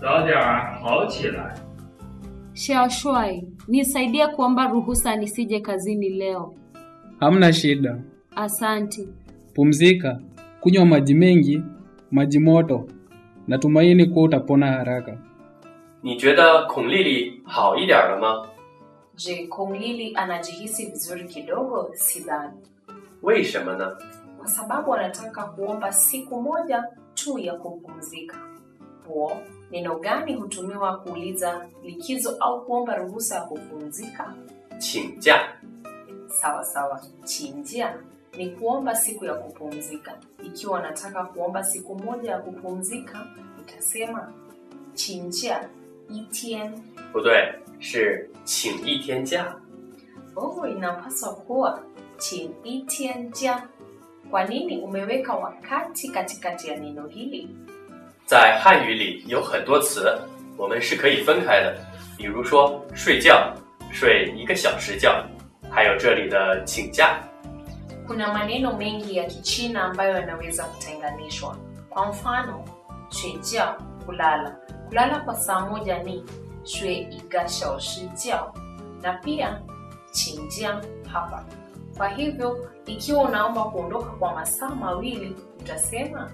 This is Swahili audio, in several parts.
早点儿好起来。 Shashwai, nisaidie kuomba ruhusa nisije kazini leo. Hamna shida. Asante. Pumzika, kunywa maji mengi, maji moto. Natumaini kuwa utapona haraka. 你觉得孔丽丽好一点了吗？ Je, Kong Lili anajihisi vizuri kidogo? Sidhani, 为什么呢？ kwa sababu anataka kuomba siku moja tu ya kupumzika. Bo, neno gani hutumiwa kuuliza likizo au kuomba ruhusa ya kupumzika? 请假。 Sawa sawa, chinjia ni kuomba siku ya kupumzika. Ikiwa unataka kuomba siku moja ya kupumzika, utasema chinjia itien. 不对，是请一天假。 Oh, inapaswa kuwa chin itien jia. Kwa nini umeweka wakati katikati ya neno hili? 在汉语里有很多词，我们是可以分开的。比如说睡觉，睡一个小时觉，还有这里的请假。 Kuna maneno mengi ya Kichina ambayo yanaweza kutenganishwa. Kwa mfano, shuejia, kulala. Kulala kwa saa moja ni shue iga shaoshi jiao, na pia chinjia hapa. Kwa hivyo, ikiwa unaomba kuondoka kwa masaa mawili, utasema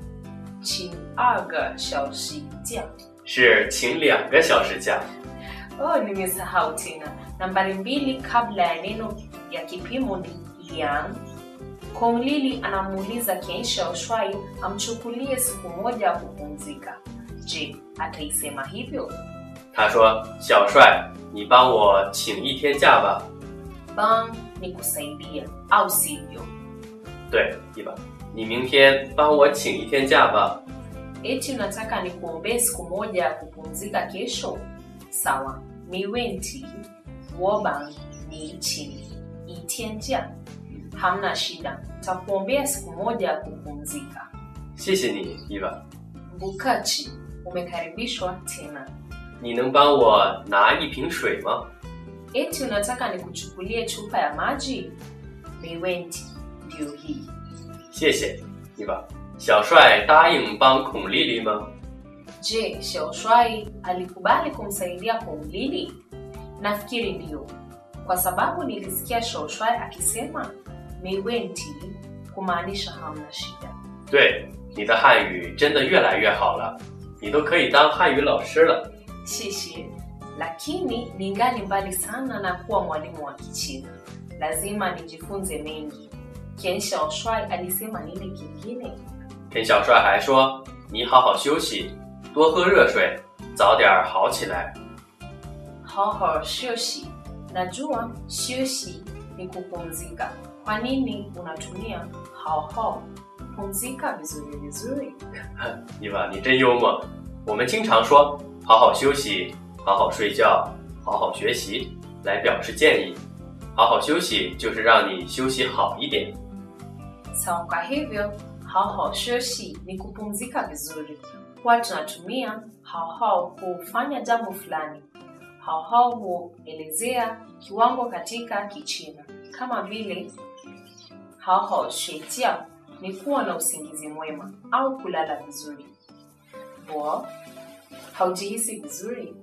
chin aga shaoshi jiao. 是请两个小时假。 Oh, nimesahau tena. Nambari mbili kabla ya neno ya kipimo ni liang. Kong Lili anamuuliza Keisha Oshwai amchukulie siku moja ya kupumzika. Je, ataisema hivyo? 他说：“小帅，你帮我请一天假吧。 Bang ni kusaidia au sivyo? ” 对，一吧。你明天帮我请一天假吧。 Eti unataka nikuombee siku moja ya kupumzika kesho? Sawa, miwenti wobang ni chini itienjia. Hamna shida, takuombea siku moja ya kupumzika. 谢谢你，伊娃。 Bukachi, umekaribishwa tena. 你能帮我拿一瓶水吗？ Eti unataka nikuchukulie chupa ya maji? Miwenti ndio hii. 谢谢，伊娃。小帅答应帮孔丽丽吗？ Je, Shaoshwai alikubali kumsaidia Kong Lili? Nafikiri ndio, kwa sababu nilisikia Shaoshwai akisema miwenti, kumaanisha hamna shida. 对，你的汉语真的越来越好了，你都可以当汉语老师了。 Shishi, lakini ningali mbali sana na kuwa mwalimu wa Kichina. Lazima nijifunze mengi. Ken Shaoshwai alisema nini kingine? 田小帅还说：“你好好休息，多喝热水，早点好起来。 Hoho shoshi. Najua shoshi ni kupumzika. Kwa nini unatumia hoho? Pumzika vizuri vizuri. ” 伊娃，你真幽默。我们经常说“好好休息”“好好睡觉”“好好学习”来表示建议。好好休息就是让你休息好一点。 Sawa, kwa hivyo hoho shoshi ni kupumzika vizuri. Huwa tunatumia hoho kufanya jambo fulani. Hoho huelezea kiwango katika Kichina kama vile hoho shuejia ni kuwa na usingizi mwema au kulala vizuri. Bo, haujihisi vizuri?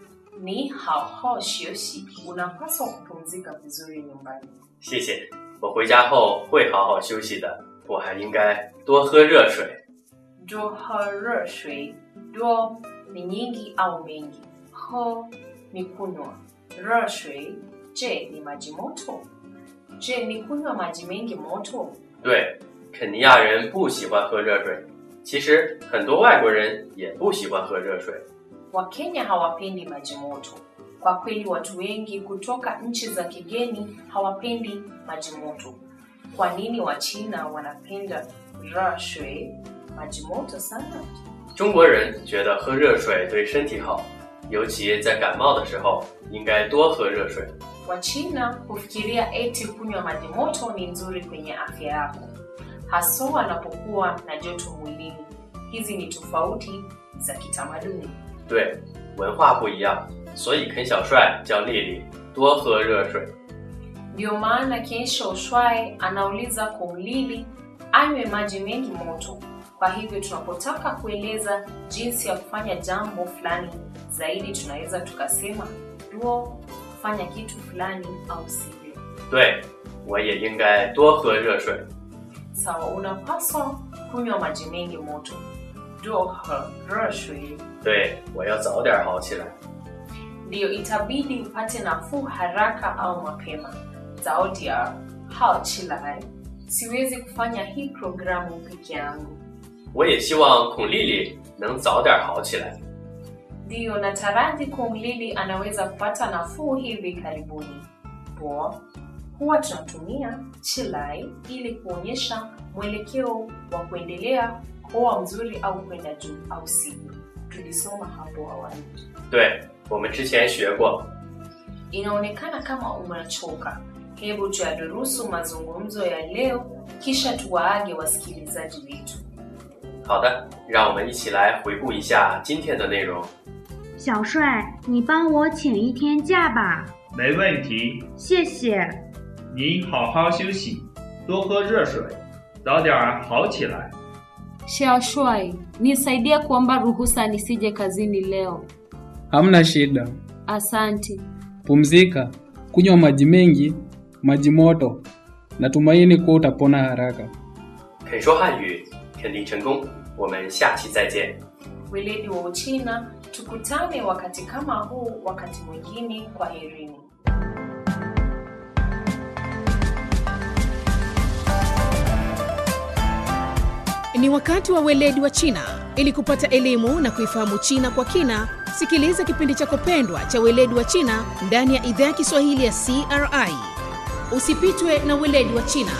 Ni hoho shoshi, unapaswa kupumzika vizuri nyumbani. 谢谢，我回家后会好好休息的。我还应该多喝热水。 Dro ho热水 dro ni nyingi au mengi. Ho ni kunywa. Re shui je ni maji moto. Je ni kunywa maji mengi moto? 对，肯尼亚人不喜欢喝热水，其实很多外国人也不喜欢喝热水。 Wakenya hawapendi maji moto. Kwa kweli watu wengi kutoka nchi za kigeni hawapendi maji moto. Kwa nini Wachina wanapenda re shui maji moto sana? 中国人觉得喝热水对身体好，尤其在感冒的时候，应该多喝热水。 Wachina hufikiria eti kunywa maji moto ni nzuri kwenye afya yako, haswa wanapokuwa na joto mwilini. Hizi ni tofauti za kitamaduni. 对，文化不一样，所以肯小帅叫丽丽多喝热水。 Ndio maana Kensho Shwai anauliza Kong Lili anywe maji mengi moto. Kwa hivyo tunapotaka kueleza jinsi ya kufanya jambo fulani zaidi, tunaweza tukasema duo fanya kitu fulani au sivyo. 对，我也应该多喝热水。 Sawa, unapaswa kunywa maji mengi moto. Duo he 对，我要早点好起来。 ndiyo itabidi upate nafuu haraka au mapema. Zaidi ya hao chilai, siwezi kufanya hii programu peke yangu. 我也希望孔丽丽能早点好起来。 Ndiyo nataraji kumlili anaweza kupata nafuu hivi karibuni. Bo, huwa tunatumia chilai ili kuonyesha mwelekeo wa kuendelea kuwa mzuri au kwenda juu au sivyo. Tulisoma hapo awali. 对，我们之前学过。 Inaonekana kama umechoka. Hebu tuyadurusu mazungumzo ya leo, kisha tuwaage wasikilizaji wetu. 好的，让我们一起来回顾一下今天的内容。 小帅，你帮我请一天假吧， 没问题。 谢谢。 你好好休息，多喝热水，早点好起来。 Xiaoshuai, nisaidie kuomba ruhusa nisije kazini leo. Hamna shida. Asanti. Pumzika, kunywa maji mengi, maji moto. Natumaini kuwa utapona haraka. 肯说汉语，肯定成功。我们下期再见。 Weledi wa Uchina, tukutane wakati kama huu wakati mwingine. Kwa herini. Ni wakati wa weledi wa China. Ili kupata elimu na kuifahamu China kwa kina, sikiliza kipindi chako pendwa cha weledi wa China ndani ya idhaa ya Kiswahili ya CRI. Usipitwe na weledi wa China.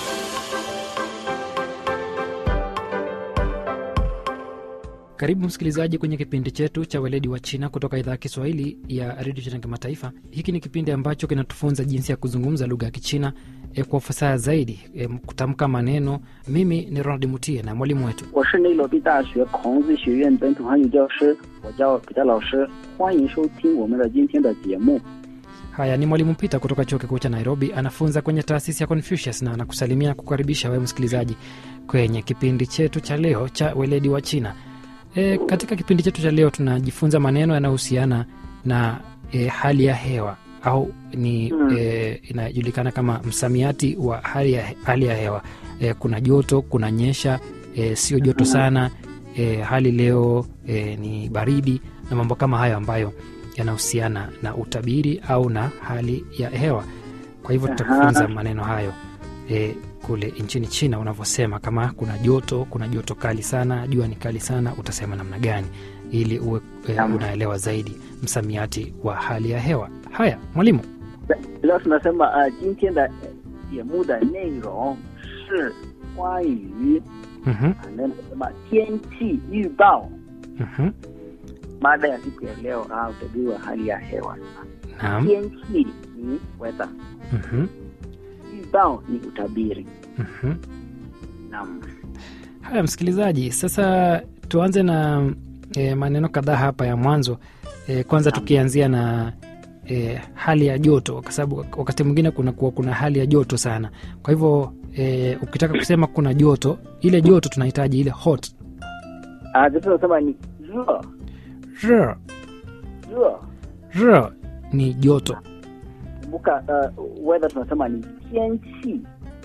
Karibu msikilizaji kwenye kipindi chetu cha weledi wa China kutoka idhaa ya Kiswahili ya redio China kimataifa. Hiki ni kipindi ambacho kinatufunza jinsi ya kuzungumza lugha ya Kichina e, kwa ufasaha zaidi e, kutamka maneno. Mimi ni Ronald Mutie na mwalimu wetu 我是内罗毕大学孔子学院本土汉语教师，我叫彼得老师，欢迎收听我们的今天的节目。 Haya, ni mwalimu Peter kutoka chuo kikuu cha Nairobi, anafunza kwenye taasisi ya Confucius na anakusalimia kukaribisha wewe msikilizaji kwenye kipindi chetu cha leo cha weledi wa China. E, katika kipindi chetu cha leo tunajifunza maneno yanayohusiana na e, hali ya hewa au ni Mm. e, inajulikana kama msamiati wa hali ya, hali ya hewa. E, kuna joto, kuna nyesha, e, sio joto sana, e, hali leo e, ni baridi na mambo kama hayo ambayo yanahusiana na utabiri au na hali ya hewa. Kwa hivyo tutakufunza Aha. maneno hayo e, kule nchini China unavyosema, kama kuna joto, kuna joto kali sana, jua ni kali sana, utasema namna gani ili uwe e, Naam. unaelewa zaidi msamiati wa hali ya hewa. Haya, mwalimu. 老师呢，什么呃，今天的呃节目的内容是关于 Mhm, 啊那个什么天气预报。 mhm, Mada ya siku ya leo ah, utabiri wa hali ya hewa. naam, 天气ni weather, mhm, 预报ni utabiri. mhm. Naam. Haya msikilizaji, sasa tuanze na e, maneno kadhaa hapa ya mwanzo e, kwanza tukianzia na e, hali ya joto, kwa sababu wakati mwingine kuna kuwa kuna hali ya joto sana. Kwa hivyo e, ukitaka kusema kuna joto, ile joto tunahitaji ile hot. Ah, 这是什么？你热 R, 热， r ni joto. kumbuka uh, weather tunasema ni 天气，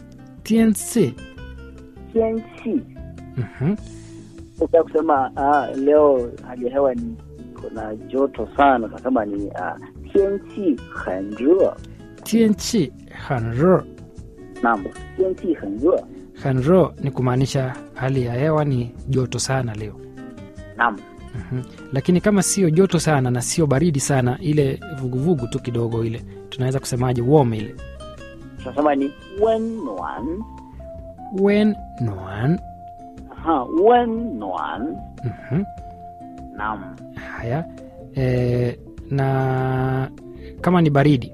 Tianci. 天气。 Mhm, Ukitaka kusema ah, leo hali ya hewa ni kuna joto sana, tunasema ni ah, 天气很热。 tianci han r. Naam, 天气很热。 Han r ni kumaanisha hali ya hewa ni joto sana leo. Naam. Mhm. Lakini kama sio joto sana na sio baridi sana, ile vuguvugu tu kidogo, ile tunaweza kusemaje, warm ile tunasema ni 温暖。 wen noan. Aha, 温暖。 Mhm. Naam. Haya e, na kama ni baridi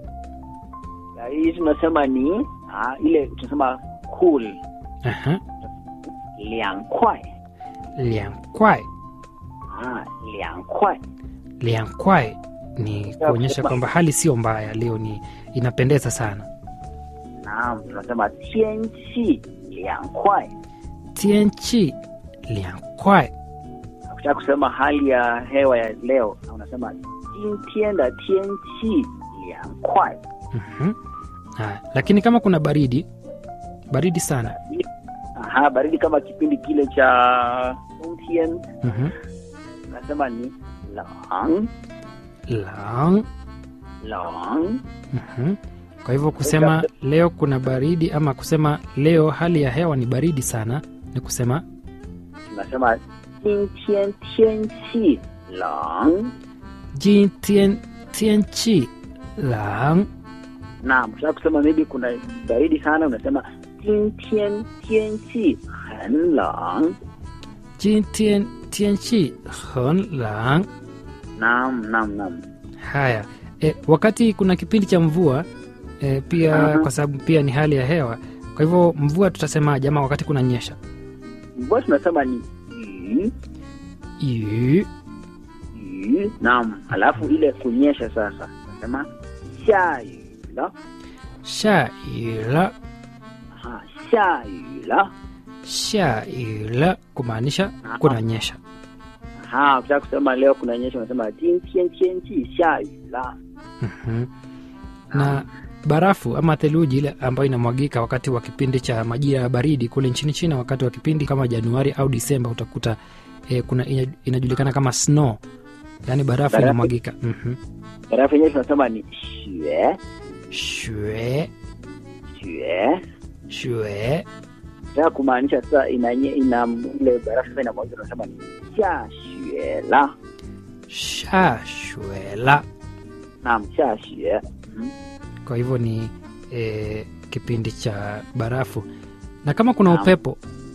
Ya, hii tunasema ni ah, ile tunasema cool, Aha. 凉快。 liankwai. Ah, 凉快。 Liankwai ni kuonyesha kwamba hali sio mbaya leo, ni inapendeza sana. Naam, tunasema 天气凉快。 Tianchi liang kwai Ukitaka kusema hali ya hewa ya leo unasema 今天的天气凉快。 Mhm. Haya, lakini kama kuna baridi baridi sana Aha, baridi kama kipindi kile cha 冬天 Mhm. unasema ni 冷 lang 冷。 Mhm. Kwa hivyo kusema leo kuna baridi ama kusema leo hali ya hewa ni baridi sana ni kusema tunasema 今天天气冷。 jin tien tien chi lang Naam, ukitaka kusema maybe kuna baridi sana unasema 今天天气很冷。 jin tien tien chi hen lang Naam, naam, naam. haya e, wakati kuna kipindi cha mvua e, pia Aha. kwa sababu pia ni hali ya hewa kwa hivyo mvua tutasemaje ama wakati kuna nyesha Mvua tunasema ni 雨 yu 雨。Naam, alafu ile kunyesha sasa tunasema 下雨了。 sha yu la Aha, 下雨了。 sha yu la kumaanisha kuna nyesha Aha, ukitaka kusema leo kuna nyesha unasema 今天天气下雨了。 Mhm. na barafu ama theluji ile ambayo inamwagika wakati wa kipindi cha majira ya baridi kule nchini china wakati wa kipindi kama januari au disemba utakuta eh, kuna ina- inajulikana kama snow yaani barafu Barafu. inamwagika Mhm. Barafu yenyewe tunasema ni 雪 shwe 雪。 shwe Nataka kumaanisha sasa inanye ina ile barafu sasa inamwagika tunasema ni 下雪了。 sha shwela Naam, 下雪。 kwa hivyo ni eh, kipindi cha barafu na kama kuna Naam. upepo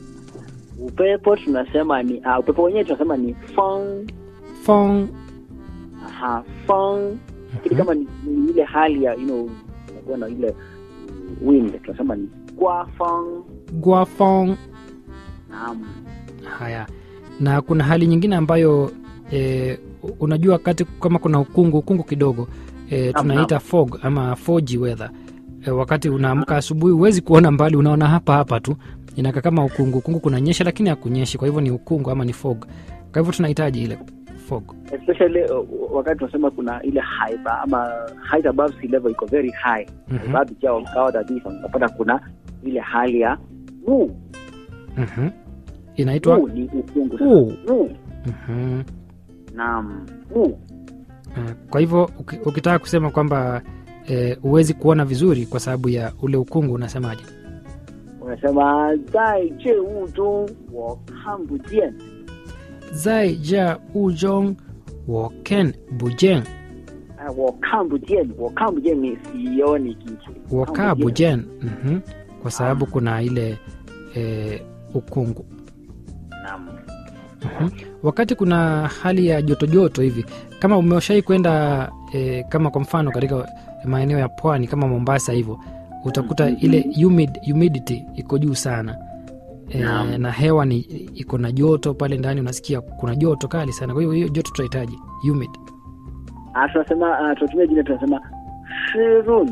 Upepo tunasema ni ah, upepo wenyewe tunasema ni 风。 fong Aha, 风 lakini kama ni, ni ile hali ya you know unakuwa na ile mm, wind tunasema ni 刮风。 gua fong Naam. haya na kuna hali nyingine ambayo e, unajua wakati kama kuna ukungu ukungu kidogo e, Naam, tunaita fog ama foggy weather e, wakati unaamka asubuhi huwezi kuona mbali unaona hapa hapa tu inaka kama ukungu ukungu kunanyesha lakini hakunyeshi kwa hivyo ni ukungu ama ni fog kwa hivyo tunahitaji ile fog especially uh, wakati tunasema kuna ile haiba ama height above sea level iko very high Mhm. baadhi ya mkawa kabisa unapata kuna ile hali ya wu Mhm. inaitwa wu ni ukungu sasa. Wu. wu Mhm. naam wu Eh, kwa hivyo uki- ukitaka kusema kwamba eh, huwezi kuona vizuri kwa sababu ya ule ukungu unasemaje unasema zai je wu zhong wo kan bu jian zai ja ujong woken bujeng Ah, wo kan bu jian wo kan bu jian ni sioni kitu woka bujen mhm. kwa sababu kuna ile eh, ukungu naam Mhm. wakati kuna hali ya joto joto hivi kama umeshai kwenda eh, kama kwa mfano katika maeneo ya pwani kama mombasa hivyo utakuta ile humid, humidity iko juu sana e, Naam. na hewa ni iko na joto pale ndani unasikia kuna joto kali sana kwa hivyo hiyo joto tutahitaji humid Ah, tunasema ah, tunatumia jina tunasema shirun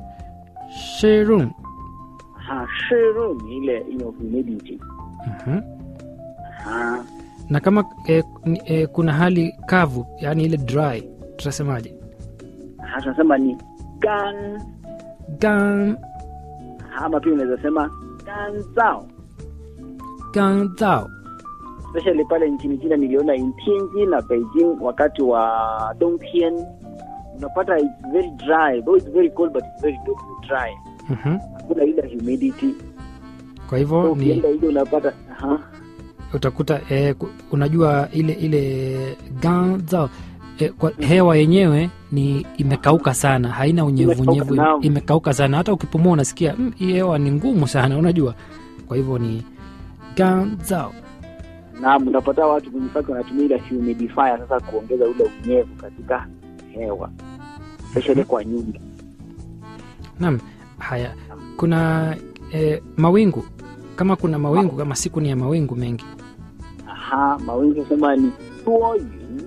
sherun ha shirun ni ile you know, humidity mhm. ha na kama e, e, kuna hali kavu yani ile dry tutasemaje ha tunasema ni gan gan ama pia unaweza sema ganzao gan zao especially pale nchini China niliona in Tianjin na Beijing wakati wa Dongtian unapata it's very dry though it's very cold but it's very dry mhm. hakuna ile humidity kwa so hivyo ni ukienda hiyo unapata aha utakuta e, unajua ile ile gan zao e, kwa hewa yenyewe ni imekauka sana haina unyevunyevu Imekauka, naam. imekauka sana hata ukipumua unasikia "Mm, hii hewa ni ngumu sana unajua kwa hivyo ni gan zao naam unapata watu kwenye factory wanatumia ile humidifier sasa kuongeza ule unyevu katika hewa especially kwa nyumba Naam, haya kuna e, mawingu kama kuna mawingu kama siku ni ya mawingu mengi aha mawingu sema ni duoyun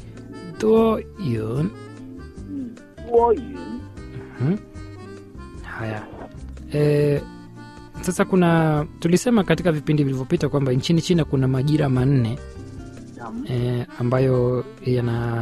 doyun Mm, duoyun Mhm. haya e, sasa kuna tulisema katika vipindi vilivyopita kwamba nchini china kuna majira manne Naam. eh, ambayo yana